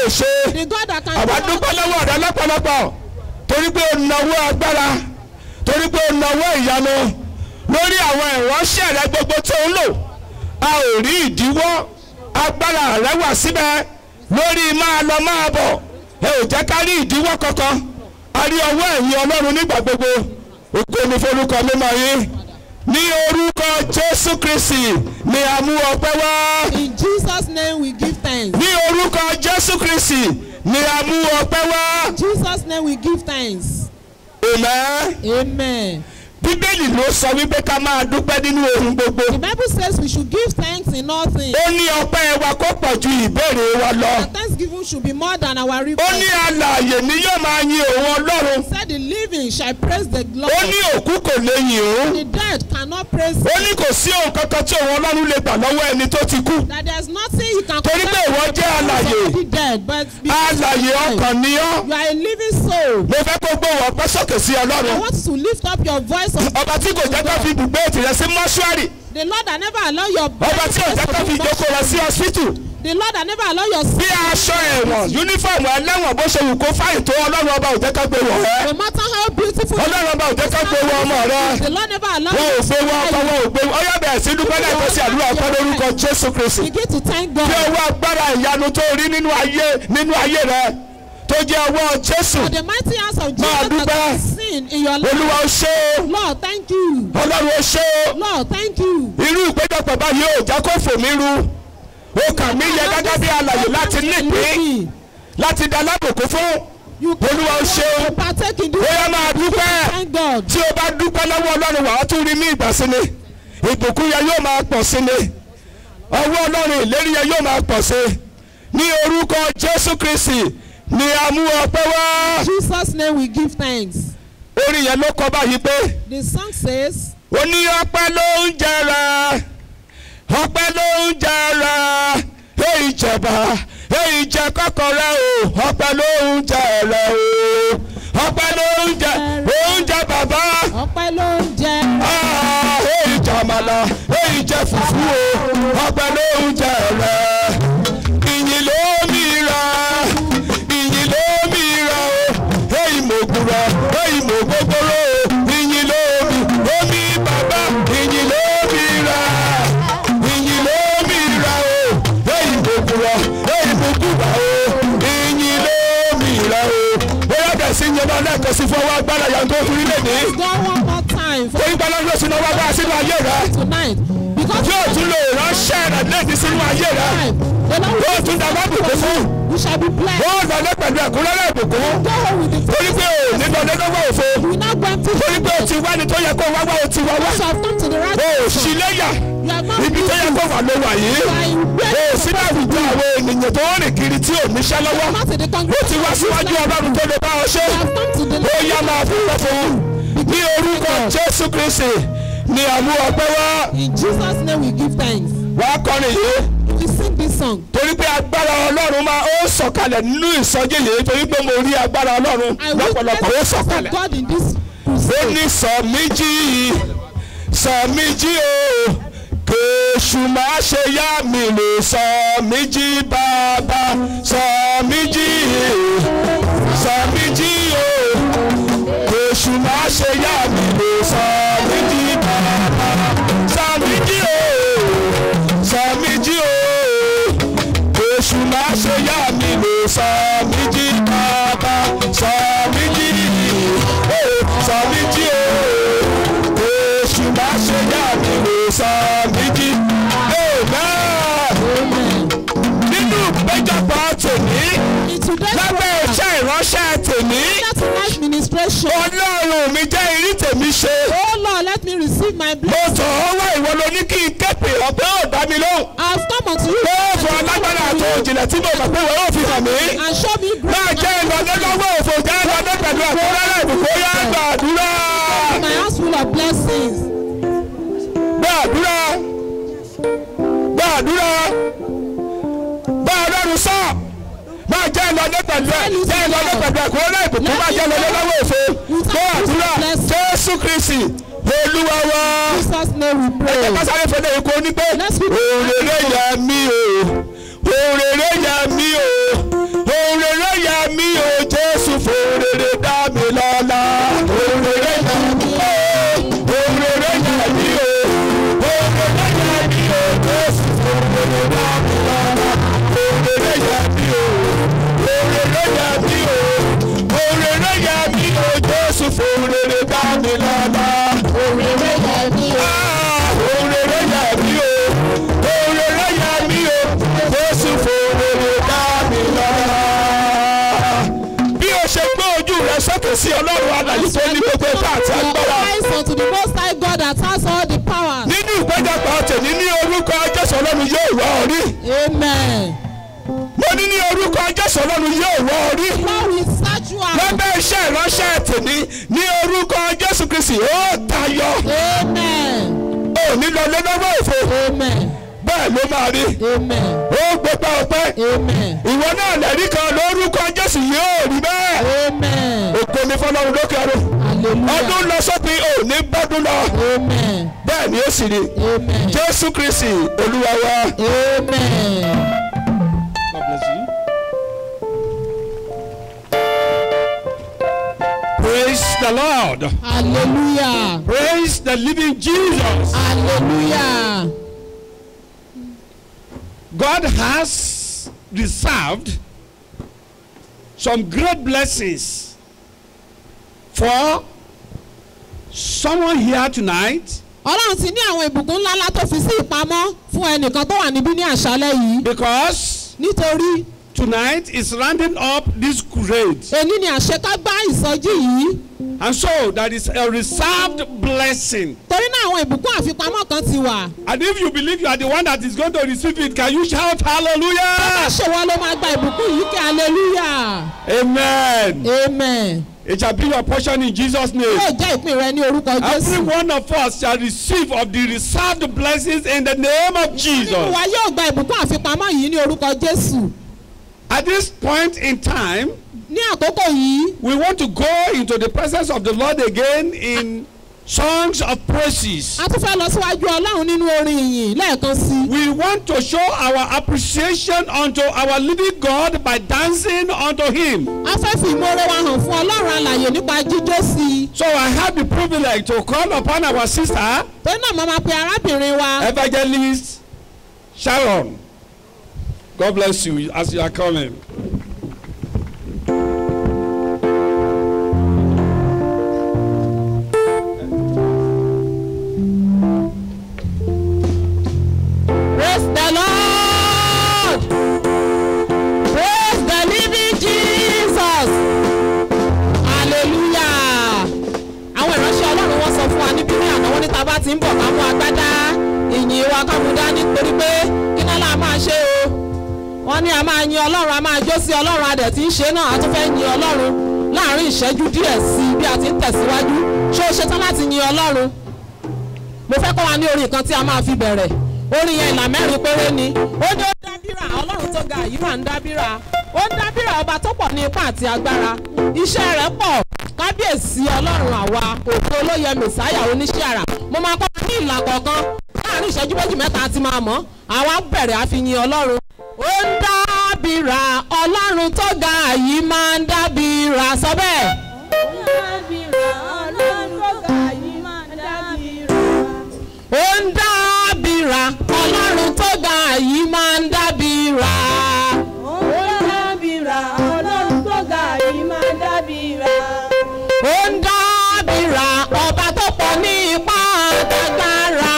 ṣe The God that can do àwa all dúpẹ́ things. lọ́wọ́ rẹ lọ́pọ̀lọpọ̀ torí pé o nawó agbára torí pé o nawó ìyanu lórí àwọn ìránṣẹ́ rẹ gbogbo tó ń lò a ò rí ìdíwọ́ agbára rẹ wà síbẹ̀ lórí máa lọ máa bọ̀ ẹ ò jẹ́ ká rí ìdíwọ́ kankan a rí ọwọ́ ẹ̀yìn ọlọ́run nígbà gbogbo ògo ni forúkọ mímọ́ yín ní orúkọ jésù kristi ni a mú ọpẹ́ wá In Jesus' name we give thanks. ní orúkọ jésù kristi ni a mú ọpẹ́ wá In Jesus' name we give thanks. amen. Amen. bíbélì ló sọ wípé ká máa dúpẹ́ nínú ohun gbogbo. The Bible says we should give thanks in all things. ó ní ọpẹ́ wa kó pọ̀ ju ìbéèrè wa lọ. Our thanksgiving should be more than our ó request. ní alààyè ni yóò máa yin òun ọlọ́run. Said the living shall praise the Lord. ó ní òkú kò lè yìn òun. The dead cannot praise ó him. ní kò sí ohun kankan tí òun ọlọ́run lè gbà lọ́wọ́ ẹni tó ti kú. That there's nothing you can Torí pé ìwọ jẹ́ alààyè. the dead, but because alààyè you are ọkàn ni ọ́. you are a living soul. mo fẹ́ kó gbóhùn ọpẹ́ sókè sí I ọlọ́run. want you to lift up your voice of ọba tí kò jẹ́ ká fi ibùgbé tirẹ̀ sí mọ́ṣúárì. the Lord that never allow your ọba tí ò jẹ́ ká fi ìjókòó rẹ̀ sí ọsítù. the Lord that never allow your bí aṣọ ẹ̀wọ̀n yúnífọ̀mù ẹlẹ́wọ̀n bó ṣe wù kó fáyìn tó ọlọ́run ọba ò jẹ́ ká gbé wọ̀ ẹ́. no matter how beautiful ọlọ́run ọba ò jẹ́ ká gbé wọ ọmọ rẹ. the Lord never allow wọn ò you gbé wọ ọkọ wọn ò gbé wọ ọyọ bẹ̀rẹ̀ sí dúpẹ́ lẹ́ẹ̀kan sí àdúrà ọpẹ́ lórúkọ jésù kristi. begin to thank bí God ọwọ́ agbára ìyanu tó rí nínú ayé nínú ayé rẹ tó jẹ́ ọwọ́ jésù for the mighty hands of Máa Jesus that dúpẹ́. I've seen in your life olúwa ó ṣe é Lord thank you ọlọ́run ó ṣe é Lord thank you irú ìpéjọpọ̀ báyìí ò já kó fò mí ru ó kà mí yẹ gẹ́gẹ́ bí alàyè láti nípìn láti dá lábòkú fún you Olúwa ó ṣe é. to partake in this ó yẹ máa dúpẹ́. thank God tí o bá dúpẹ́ lọ́wọ́ ọlọ́run wàá tún rí ní ìgbà sí ni ìbùkún yẹn yóò máa pọ̀ sí ni ọwọ́ ọlọ́run ìlérí yẹn yóò máa pọ̀ sí ní orúkọ jésù kristi ni a mú ọpẹ́ wá Jesus name we give thanks orin yẹn ló kọ báyìí pé the song says ó ní ọpẹ́ ló ń jẹrà ọpẹ́ ló ń jẹrà èyí jẹba èyí jẹ kọ́kọ́rẹ́ o ọpẹ́ ló ń jẹrà o ọpẹ́ ló ń jẹ oúnjẹ bàbá. ọpẹ́ ló ń jẹ Ah, èyí jẹ àmàlà èyí jẹ fùfú o ọpẹ́ ló ń jẹ rẹ ìyìn ló mi ra ìyìn ló mi ra o èyí mo gbúra èyí mo gbogbooro ìyìn ló mi omi bàbá ìyìn ló mi ra ìyìn ló mi ra o èyí mo gbúra èyí mo gbúra o ìyìn ló mi ra o bóyá bẹ̀ sí yẹn bá lẹ́ẹ̀kan sí fún ọwọ́ agbára yàtọ̀ orí lẹ́nìí go one more time for torí gbọ́dọ̀ ló sínú ọwọ́ agbára sínú ayé rẹ tonight because yóò tún lè ránṣẹ́ rẹ̀ lẹ́ẹ̀dí sínú ayé rẹ time the Lord yóò will tún dàgbà bùkún fún you shall be blessed ó lọlé pẹ̀lú ẹ̀kúnrẹ́rẹ́ ìbùkún go home with the torí pé ò ní lọlé lọ́wọ́ òfo you will not go empty torí pé o ti wá ni tó yẹ kó wá wá o ti wá wá you have come to the right o ò person sí léyà you have not ibi tó yẹ kó wà ló wà yìí o ò sí láwùjọ àwọn ènìyàn tó rìn kiri tí ò níṣẹ́ lọ́wọ́ not in the ó congregation ti wá síwájú ọlọ́run tó lè bá ọ ṣe you have come to the ó yá máa fún fún ní orúkọ jésù kristi ni àmú ọpẹ́ wá in Jesus name we give thanks wàá kọrin yìí. we sing this song torí pé agbára ọlọ́run máa ó sọ̀kalẹ̀ nínú ìsọjí yìí torí pé mo rí agbára ọlọ́run I witness lọ́pọ̀lọpọ̀ ó the presence sọ̀kalẹ̀. of God in this ó crusade ní sọ mí jí sọ mí jí o kèésù má ṣe yá mi lè sọ mí jí bàbá sọ mí jí sọ mí jí o kèésù má ṣe yá mi lè sọ mí jí bàbá sọ mí jí o sọ mí jí o èṣù má ṣe yá mi lè sọ mí jí bàbá sọ mí jí eh, sọ mí jí o èṣù má ṣe yá mi lè sọ mí jí amen nínú ìpéjọpọ̀ tèmi in today's lábẹ́ program iṣẹ́ ìránṣẹ́ tèmi that tonight's ministration ọlọ́run mi jẹ́ irí tèmi ṣe oh Lord let me receive my mo blessing tọ̀ ọ́ wá ìwọ ló ní kí n képe ọ̀pẹ́ ò dá mi lóhùn I have come unto you ó fọ alágbára àti òjìnlẹ̀ tí mo mọ̀ pé wọ́n yóò fi hàn mí. and show me máa grace jẹ́ ìlọ́dẹ lọ́wọ́ òfò jẹ́ ìlọ́dẹ pẹ̀lú ẹ̀kúnrẹ́rẹ́ ìbùkún yá gbàdúrà my house full of blessings gbàdúrà gbàdúrà bá ọlọ́run sọ máa jẹ́ ìlọ́dẹ pẹ̀lú ẹ̀ jẹ́ ìlọ́dẹ pẹ̀lú ẹ̀kúnrẹ́rẹ́ ìbùkún máa jẹ́ ìlọ́dẹ lọ́wọ́ òfò gbàdúrà jésù kristi olúwa wa Jesus name we pray ẹ kásáré fẹlẹ ikú onígbé Let's be- òrèrè yẹ mí o òrèrè yẹ mí o òkè sí ọlọ́run alàyè tó ní gbogbo ipá àti agbára. Your eyes unto the most high God that has all the powers. nínú ìpéjọpọ̀ tèmi ní orúkọ jésù ọlọ́run yóò wá ọ rí. Amen. mo ní ní orúkọ jésù ọlọ́run yóò wá ọ rí. Lord will search you out. lábẹ́ iṣẹ́ ìránṣẹ́ tèmi ní orúkọ jésù kristi ó tayọ. Amen. ò ní lọ lé lọ́wọ́ òfo Amen. bẹ́ẹ̀ ló máa rí. Amen. ó gbégbá ọpẹ́ Amen. ìwọ náà lẹ́rí kan lórúkọ jésù yóò rí bẹ́ẹ̀. Amen. ògo ní fọlọ́run lókè ọ̀run. ọdún Hallelujah. lọ sópin ò ní bọ́dún lọ. Amen. bẹ́ẹ̀ ni ó sì rí. Amen. jésù kristi olúwa wa. Amen. God bless you. Praise the Lord. Hallelujah. Praise the living Jesus. Hallelujah. God has reserved some great blessings for someone here tonight Ọlọ́run ti ní àwọn ìbùkún ńláńlá tó fi sí ìpamọ́ fún ẹnìkan tó wà níbí ní àṣálẹ́ yìí. because Nítorí tonight is rounding up this grade. èní ni àṣekágbá ìsọjí yìí. And so there is a reserved blessing. Torí náà àwọn ìbùkún àfipamọ́ kan ti wà. And if you believe you are the one that is going to receive it, can you shout hallelujah? Ṣèwọ́ ló máa gba ìbùkún yìí kí hallelujah. Amen. Amen. It shall be your portion in Jesus' name. Yóò jẹ́ ìpín rẹ ní orúkọ Every Jésù. one of us shall receive of the reserved blessings in the name of Nínú Jesus. wa yóò gba ìbùkún àfipamọ́ yìí ní orúkọ Jésù. At this point in time, Ní àkókò yìí, we want to go into the presence of the Lord again in songs of praises. a tún fẹ́ lọ síwájú Ọlọ́run nínú orin ìyìn lẹ́ẹ̀kan sí i. We want to show our appreciation unto our living God by dancing unto Him. A fẹ́ fi ìmoore wa hàn fún Ọlọ́run alàyè nípa jíjó sí i. So I have the privilege to call upon our sister, Torí náà mo máa pe arábìnrin wa. Evangelist Sharon. God bless you as you are coming. Praise the Lord. Praise the living Jesus. Hallelujah. Àwọn ìránṣẹ́ Ọlọ́run wọ́n sọ fún wa níbí ní àná wọ́n ní ta bá ti ń bọ̀ ká mú agbádá ìyìn wa ká mú dání torí pé kí náà la máa ṣe o. Wọ́n ní a máa yin Ọlọ́run a máa jó sí Ọlọ́run a dẹ̀ ti ń ṣe náà a tún fẹ́ yin Ọlọ́run láàrin ìṣẹ́jú díẹ̀ sí i bí a ti ń tẹ̀síwájú. Ṣé o ṣetán láti yin Ọlọ́run? mo fẹ́ kọ́ wa ní orin kan tí a máa fi bẹ̀rẹ̀ orin yẹn ìlà mẹ́rin péré ni ó ní ó ń dábìrà ọlọ́run tó ga yìí máa ń dábìrà ó ń dábìrà ọba tó pọ̀ ní ipá àti agbára iṣẹ́ rẹ̀ pọ̀ kábíyèsí ọlọ́run àwa òkú olóyè mẹ̀sáyà oníṣẹ́ àrà mo máa kọ́ wa ní ìlà kọ̀ọ̀kan láàrin ìṣẹ́jú méjì mẹ́ta àti máa mọ̀ àwa bẹ̀rẹ̀ àfihàn ọlọ́run ó ń dábìrà ọlọ́run tó ga yìí máa ń dábìrà sọ bẹ́ẹ̀. ó ń dábìrà ọlọ́run tó ga yìí máa ń dábìrà. ó ń dábìrà ọba tó pọ̀ ní ipá àtàgbára.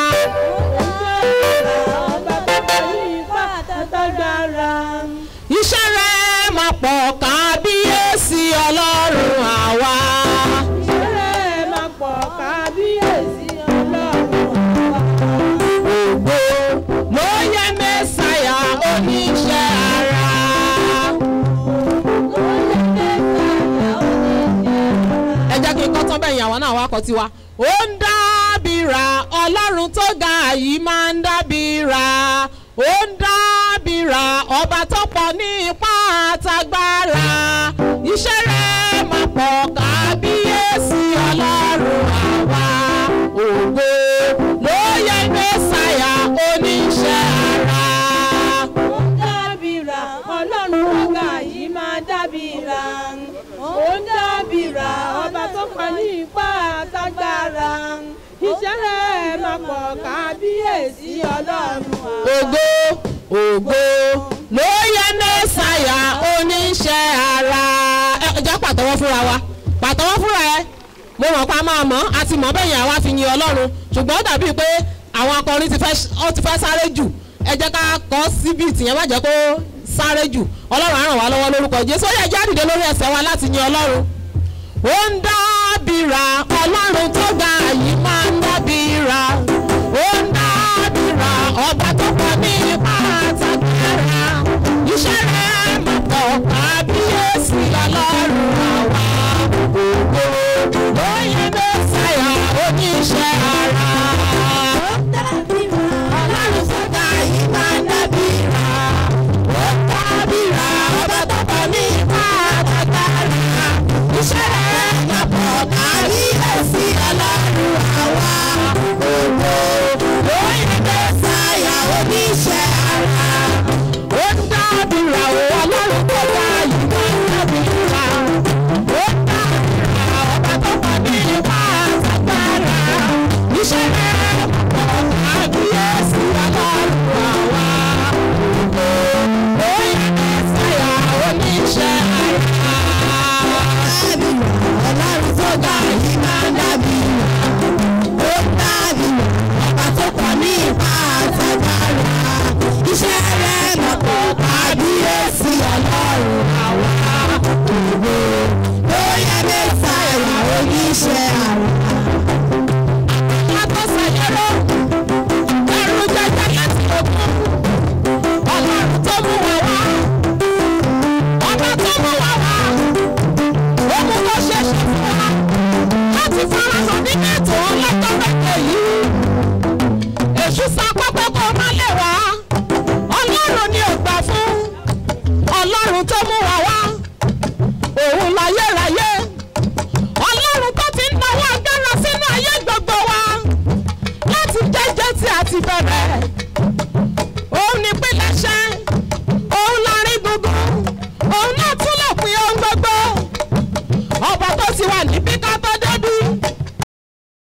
iṣẹ́ rẹ̀ máa pọ̀ kábíyèsí ọlọ́run àwa. ògbó ló yẹ mẹ́sàyà oníṣẹ́ ara. ẹ jẹ́ kí n kọ́ tán bẹ́ẹ̀ yàwó náà wá kọ́ tiwa. ó ń dábìrà ọlọ́run tó ga yìí máa ń dábìrà ó ń dábìrà ọba tó pọ̀ ní ipá àtàgbára iṣẹ́ rẹ̀ máa pọ̀ kábíyèsí ọlọ́run àwa ògo ló yẹ mẹ́sàyà oníṣẹ́ ara. ọba tó pa ní ipá àtagbára iṣẹ́ rẹ̀ máa pọ̀ kábíyèsí ọlọ́run ògo ògo ló yẹ mẹ́sàyà oníṣẹ́ ara. ẹ jẹ́ pàtẹ́wọ́ fúnra wa pàtẹ́wọ́ fúnra ẹ mo mọ̀ pa máa mọ̀ a ti mọ̀ bẹ́ẹ̀ yẹn àwa fi yin ọlọ́run ṣùgbọ́n ó dàbí pé àwọn akọrin ti fẹ́ ó ti fẹ́ sáré jù ẹ jẹ́ ká kọ́ síbi tìyẹn má jẹ́ kó sáré jù ọlọ́run á ràn wá lọ́wọ́ lórúkọ jésù ó yẹ jẹ́ àdìde lórí ẹsẹ̀ wa láti yin ọlọ́run ó ń dábìrà ọlọ́run tó ga yìí máa ń